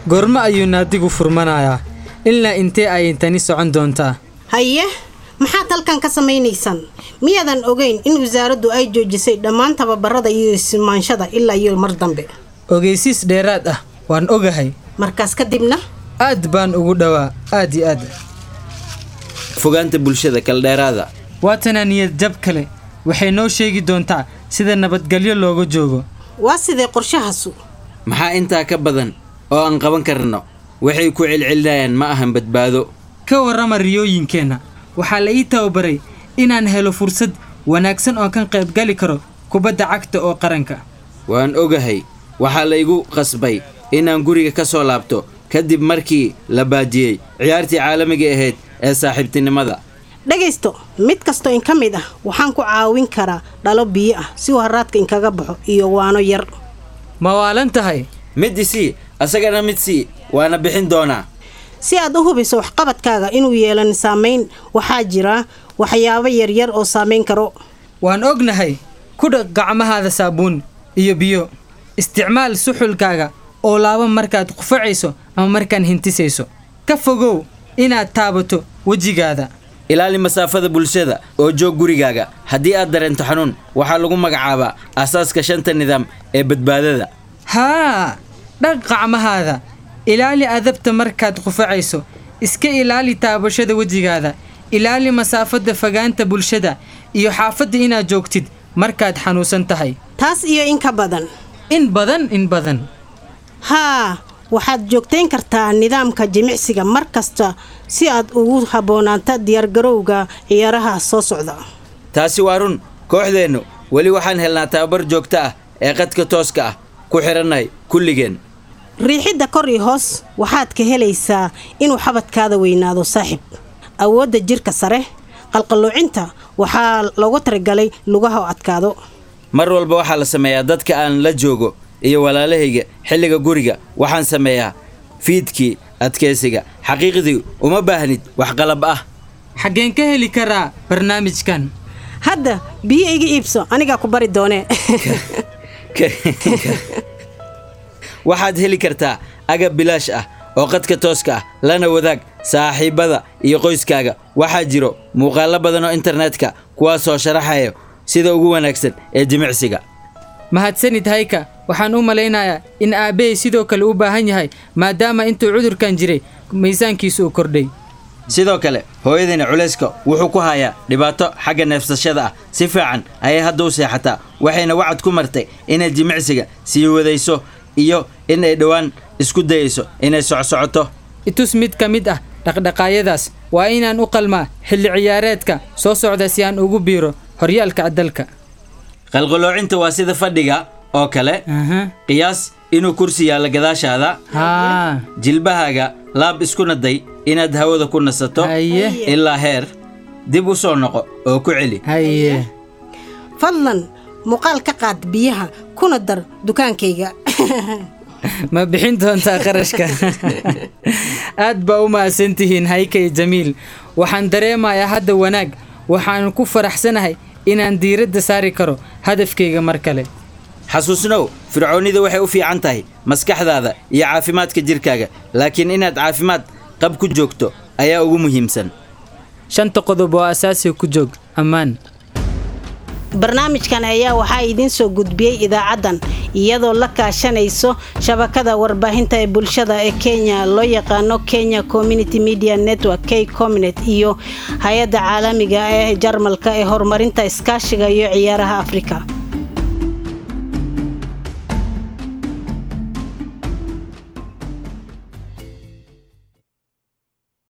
goormo ayuu naadigu furmanayaa ilaa intee ayay tani socon doontaa haye maxaad halkan ka samaynaysaan miyaadan ogeyn in wasaaraddu ay joojisay dhammaan tababarada iyo ismaanshada ilaa iyo mar dambe ogeysiis dheeraad ah waan ogahay markaas kadibna aad baan ugu dhowaa aad iyo aad fogaanta bulshada kaldheeraada waatana niyad jab kale waxay noo sheegi doontaa sida nabadgelyo looga joogo waa sidee qorshahaasu maxaa intaa ka badan oo aan qaban karno waxay ku celcelinayaan ma ahan badbaado ka warrama riyooyinkeenna waxaa la ii tababaray inaan helo fursad wanaagsan oo kan qaybgali karo kubadda cagta oo qaranka waan ogahay waxaa la igu qasbay inaan guriga ka soo laabto kadib markii la baajiyey ciyaartii caalamiga ahayd ee saaxiibtinimada dhegaysto mid kastoo in ka mid ah waxaan ku caawin karaa dhalo biyo ah si uu haraadka inkaga baxo iyo waano yar ma waalan tahay mid isii asagana mid sii waana bixin doonaa si aad u hubiso waxqabadkaaga inuu yeelan saamayn waxaa jira waxyaabo yaryar oo saamayn karo waan ognahay ku dhaq gacmahaada saabuun iyo biyo isticmaal suxulkaaga oo laaba markaad qufacayso ama markaan hintisayso ka fogow inaad taabato wejigaada ilaali masaafada bulshada oo joog gurigaaga haddii aad dareento xanuun waxaa lagu magacaabaa asaaska shanta nidaam ee badbaadada haa dhaq qacmahaada ilaali adabta markaad qufacayso iska ilaali taabashada wejigaada ilaali masaafada fogaanta bulshada iyo xaafadda inaad joogtid markaad xanuunsan tahay taas iyo in ka badan in badan in badan haa waxaad joogtayn kartaa nidaamka jimicsiga mar kasta si aad ugu habboonaanta diyaargarowga ciyaaraha soo socda taasi waa run kooxdeennu weli waxaan helnaa tababar joogto ah ee qadka tooska ah ku xidhannahay kulligeen riixidda kor iyo hoos waxaad ka helaysaa inuu xabadkaada weynaado saaxib awoodda jirka sare qalqalloocinta waxaa loogu talagalay lugaha oo adkaado mar walba waxaa la sameeyaa dadka aan la joogo iyo walaalahayga xilliga guriga waxaan sameeyaa fiidkii adkaysiga xaqiiqdii uma baahnid wax qalab ah xaggeen ka heli karaa barnaamijkan hadda biyo iga iibso anigaa ku bari doonee waxaad heli kartaa agab bilaash ah oo qadka tooska ah lana wadaag saaxiibbada iyo qoyskaaga waxaa jiro muuqaallo badan oo internetka kuwaasoo sharaxaya sida ugu wanaagsan ee jimicsiga mahadsanid hayka waxaan u malaynayaa in aabbahay sidoo kale u baahan yahay maadaama intuu cudurkan jiray miisaankiisu u kordhay sidoo kale hooyadayna culayska wuxuu ku hayaa dhibaato xagga neefsashada ah si fiican ayay hadda u seexataa waxayna wacad ku martay inay jimicsiga sii wadayso iyo in ay dhowaan isku dayayso inay socsocoto itus mid ka mid ah dhaqdhaqaayadaas waa inaan u qalmaa xilli ciyaareedka soo socda si aan ugu biiro horyaalka dalka qalqaloocinta waa sida fadhiga oo kale qiyaas inuu kursi yaallo gadaashaada haa jilbahaaga laab isku naday inaad hawada ku nasato haye ilaa heer dib u soo noqo oo ku celi haye fadlan muuqaal ka qaad biyaha kuna dar dukaankayga ma bixin doontaa qarashka aad baa u mahadsantihiin haykay jamiil waxaan dareemayaa hadda wanaag waxaan ku faraxsanahay inaan diiradda saari karo hadafkayga mar kale xasuusnow fircoonnida waxay u fiican tahay maskaxdaada iyo caafimaadka jirkaaga laakiin inaad caafimaad qab ku joogto ayaa ugu muhiimsan shanta qodob oo asaasiga ku joog ammaan barnaamijkan ayaa waxaa idiin soo gudbiyey idaacaddan iyadoo la kaashanayso shabakada warbaahinta ee bulshada ee kenya loo yaqaano kenya community media network k comnet iyo hay-adda caalamiga ee jarmalka ee horumarinta iskaashiga iyo ciyaaraha afrika